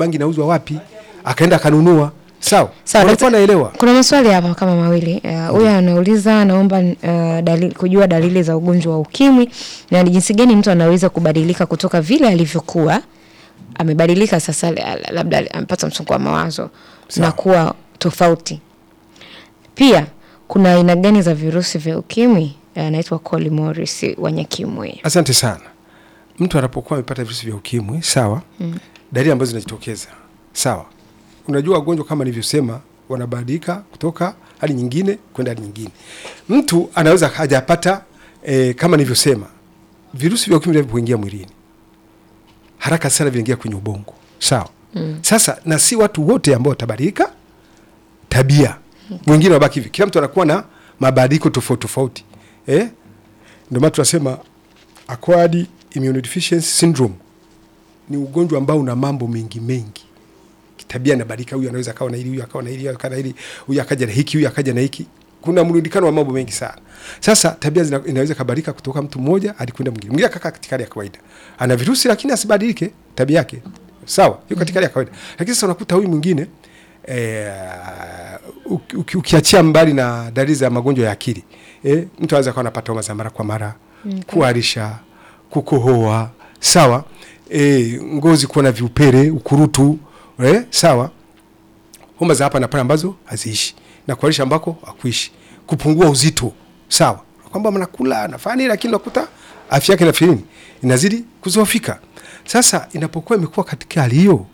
bangi inauzwa wapi, akaenda akanunua. Sawa, Sawa, unakuwa daktari- naelewa. Kuna Kuna maswali hapa kama mawili. Eh, Huyu anauliza anaomba uh, dalili, kujua dalili za ugonjwa wa ukimwi na ni jinsi gani mtu anaweza kubadilika kutoka vile alivyokuwa amebadilika sasa, la- la- labda amepata msongo wa mawazo Sawa. na kuwa tofauti. Pia kuna aina gani za virusi vya ukimwi? Eh, Anaitwa Coli Morris wa Nyakimwe. Asante sana. Mtu anapokuwa amepata virusi vya ukimwi, sawa, dalili ambazo zinajitokeza, sawa. Unajua wagonjwa kama nilivyosema, wanabadilika kutoka hali nyingine kwenda hali nyingine. Mtu anaweza hajapata e, kama nilivyosema, virusi vya ukimwi vinavyoingia mwilini haraka sana vinaingia kwenye ubongo, sawa. Sasa na si watu wote ambao watabadilika tabia, wengine wabaki hivi. Kila mtu anakuwa na mabadiliko tofauti tofauti, eh? Ndio maana tunasema acquired immunodeficiency syndrome ni ugonjwa ambao una mambo mengi mengi. Kitabia inabadilika, huyu anaweza akawa na hili, huyu akawa na hili, huyu akawa na hili, huyu akaja na hiki, huyu akaja na hiki. Kuna mrundikano wa mambo mengi sana. Sasa tabia zina, inaweza kabadilika kutoka mtu mmoja hadi kwenda mwingine. Mwingine akakaa katika hali ya kawaida, ana virusi lakini asibadilike tabia yake, sawa, yuko katika hali ya kawaida. Lakini sasa unakuta huyu mwingine eh, uki- uki- ukiachia mbali na dalili za magonjwa ya akili eh, mtu anaweza kuwa anapata homa za mara kwa mara kuharisha, kukohoa, sawa e, ngozi kuwa na viupele, ukurutu eh, sawa, homa za hapa na pale ambazo haziishi na kuharisha ambako hakuishi, kupungua uzito, sawa, kwamba mnakula nafanya nini, lakini unakuta afya yake inafikia nini, inazidi kuzofika. Sasa inapokuwa imekuwa katika hali hiyo,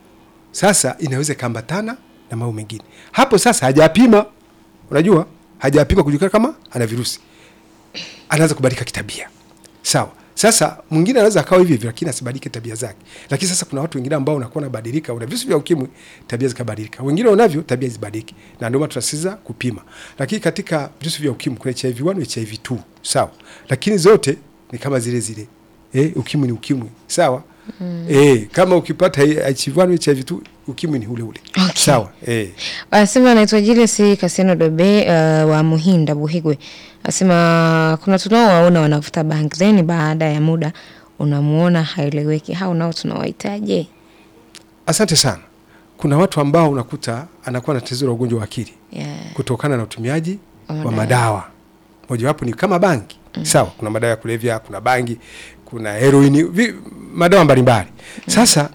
sasa inaweza ikaambatana na mambo mengine hapo. Sasa hajapima, unajua hajapima kujulikana kama ana virusi anaanza kubadilika kitabia. Sawa. Sasa mwingine anaweza akawa hivi hivi lakini asibadilike tabia zake. Lakini sasa kuna watu wengine ambao unakuwa unabadilika, una virusi vya ukimwi, tabia zikabadilika. Wengine wanavyo tabia zibadilike. Na ndio maana tunasisitiza kupima. Lakini katika virusi vya ukimwi kuna HIV 1 na HIV 2. Sawa. Lakini zote ni kama zile zile. Eh, ukimwi ni ukimwi. Sawa? Mm. Eh, kama ukipata HIV 1 HIV 2 ukimwi ni ule ule. Okay. Sawa. Eh. Anasema anaitwa Julius Kaseno Dobe uh, wa Muhinda Buhigwe. Anasema kuna tunaowaona wanavuta bangi then baada ya muda unamuona haeleweki. Hao nao tunawahitaje? Asante sana. Kuna watu ambao unakuta anakuwa na tatizo la ugonjwa wa akili. Yeah. kutokana na utumiaji Wa wa madawa. madawa. Mojawapo ni kama bangi sawa. Kuna madawa ya kulevya, kuna bangi, kuna heroini, vi, madawa mbalimbali. Sasa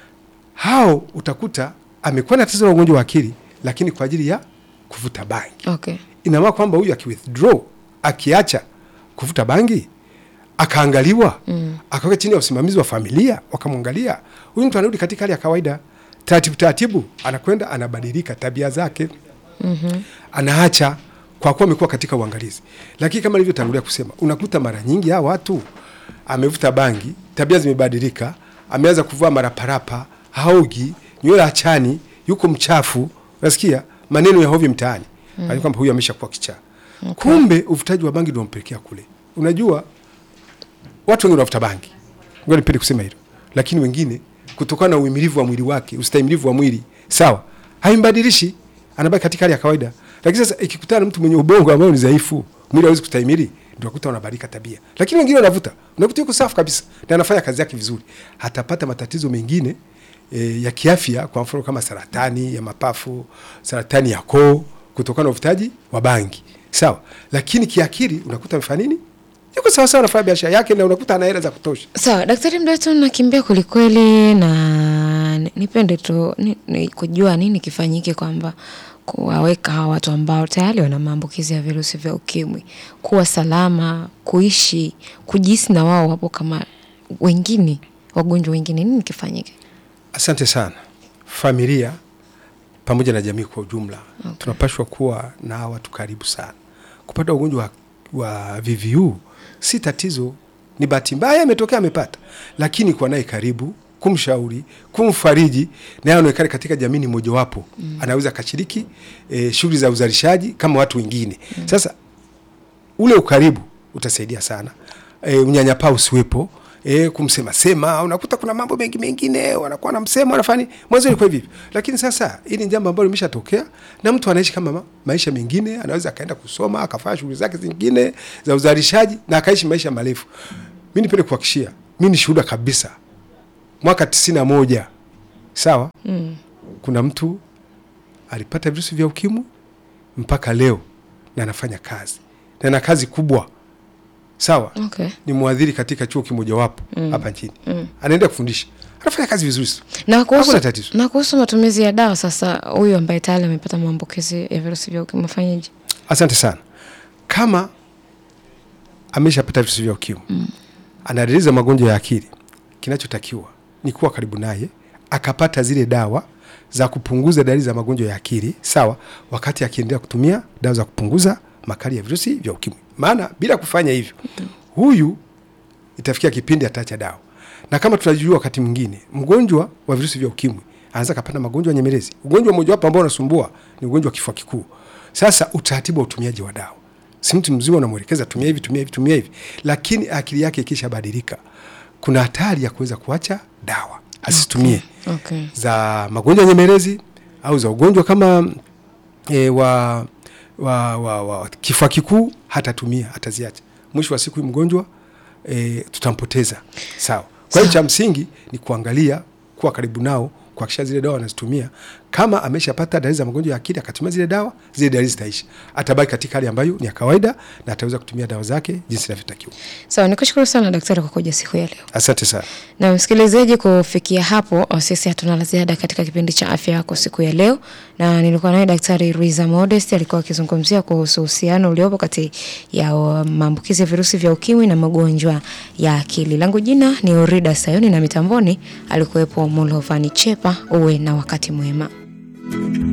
hao utakuta amekuwa na tatizo la ugonjwa wa akili, lakini kwa ajili ya kuvuta bangi. Okay. Ina maana kwamba huyu akiwithdraw, akiacha kuvuta bangi, akaangaliwa mm. akaweka chini ya usimamizi wa familia, wakamwangalia huyu mtu anarudi katika hali ya kawaida, taratibu taratibu, anakwenda anabadilika tabia zake mm-hmm. anaacha kwa kuwa amekuwa katika uangalizi. Lakini kama nilivyotangulia kusema, unakuta mara nyingi hawa watu amevuta bangi, tabia zimebadilika, ameanza kuvaa maraparapa, haogi, nywele achani, yuko mchafu, unasikia maneno ya hovyo mtaani mm. kwamba huyu ameshakuwa kichaa okay. Kumbe uvutaji wa bangi ndio unampelekea kule. Unajua watu wengi wanavuta bangi, ngoja nipende kusema hilo, lakini wengine kutokana na uhimilivu wa mwili wake, ustahimilivu wa mwili sawa, haimbadilishi, anabaki katika hali ya kawaida. Lakini sasa ikikutana na mtu mwenye ubongo ambao ni dhaifu, mwili hawezi kustahimili, ndio unakuta wanabadilika tabia. Lakini wengine wanavuta, unakuta yuko safi kabisa na anafanya kazi yake vizuri, hatapata matatizo mengine e, ya kiafya, kwa mfano kama saratani ya mapafu, saratani ya koo, kutokana na uvutaji wa bangi sawa. Lakini kiakili unakuta amefanya nini, yuko sawa sawa, anafanya biashara yake na unakuta ana hela za kutosha. Sawa, Daktari Mdato, nakimbia kwelikweli na ni- nipende tu ni, ni kujua nini kifanyike kwamba kuwaweka hawa watu ambao tayari wana maambukizi ya virusi vya ukimwi kuwa salama, kuishi, kujihisi na wao wapo kama wengine wagonjwa wengine, nini kifanyike? Asante sana. Familia pamoja na jamii kwa ujumla okay. tunapashwa kuwa na watu karibu sana. Kupata ugonjwa wa, wa VVU si tatizo, ni bahati mbaya imetokea amepata, lakini kuwa naye karibu, kumshauri, kumfariji, naye aonekane katika jamii ni mojawapo mm. anaweza akashiriki e, shughuli za uzalishaji kama watu wengine mm. Sasa ule ukaribu utasaidia sana e, unyanyapaa usiwepo e, kumsema sema. Unakuta kuna mambo mengi mengine wanakuwa na msemo wanafanya mwanzo ilikuwa hivi, lakini sasa hili ni jambo ambalo limeshatokea na mtu anaishi kama ma, maisha mengine, anaweza akaenda kusoma akafanya shughuli zake zingine za uzalishaji na akaishi maisha marefu. Mimi nipende kuhakikishia, mimi ni shuhuda kabisa, mwaka tisini na moja sawa. Mm. Kuna mtu alipata virusi vya ukimwi mpaka leo na anafanya kazi na ana kazi kubwa, sawa. Okay. Ni mwadhiri katika chuo kimojawapo hapa nchini, anaenda kufundisha, anafanya kazi vizuri tu. Na kuhusu, Hakuna tatizo. na kuhusu matumizi ya dawa sasa, huyu ambaye tayari amepata maambukizi ya virusi vya ukimwi afanyeje? Asante sana. Kama ameshapata virusi vya ukimwi mm. ana dalili za magonjwa ya akili, kinachotakiwa ni kuwa karibu naye, akapata zile dawa za kupunguza dalili za magonjwa ya akili, sawa, wakati akiendelea kutumia dawa za kupunguza makali ya virusi vya ukimwi. Maana bila kufanya hivyo, huyu itafikia kipindi ataacha dawa, na kama tunajua, wakati mwingine mgonjwa wa virusi vya ukimwi anaweza kapata magonjwa nyemelezi. Ugonjwa mmojawapo ambao unasumbua ni ugonjwa wa kifua kikuu. Sasa utaratibu wa utumiaji wa dawa, si mtu mzima unamwelekeza tumia hivi, tumia hivi, tumia hivi, lakini akili yake ikishabadilika, kuna hatari ya kuweza kuacha dawa asitumie Okay. za magonjwa nyemelezi au za ugonjwa kama e, wa, wa, wa, wa kifua kikuu hatatumia, ataziacha. Mwisho wa siku huyu mgonjwa e, tutampoteza. Sawa. Kwa hiyo cha msingi ni kuangalia, kuwa karibu nao, kuhakikisha zile dawa anazitumia. Kama ameshapata dalili za magonjwa ya akili akatumia zile dawa, zile dalili zitaisha, atabaki katika hali ambayo ni ya kawaida na ataweza kutumia dawa zake jinsi inavyotakiwa. Sawa, nikushukuru sana daktari kwa kuja siku ya leo. Asante sana. Na msikilizaji, kufikia hapo sisi hatuna la ziada katika kipindi cha afya yako siku ya leo, na nilikuwa naye Daktari Ruiza Modest alikuwa akizungumzia kuhusu uhusiano uliopo kati ya uh, maambukizi ya virusi vya ukimwi na magonjwa ya akili. Langu jina ni Orida Sayoni na mitamboni alikuwepo Mulovani Chepa. Uwe na wakati mwema.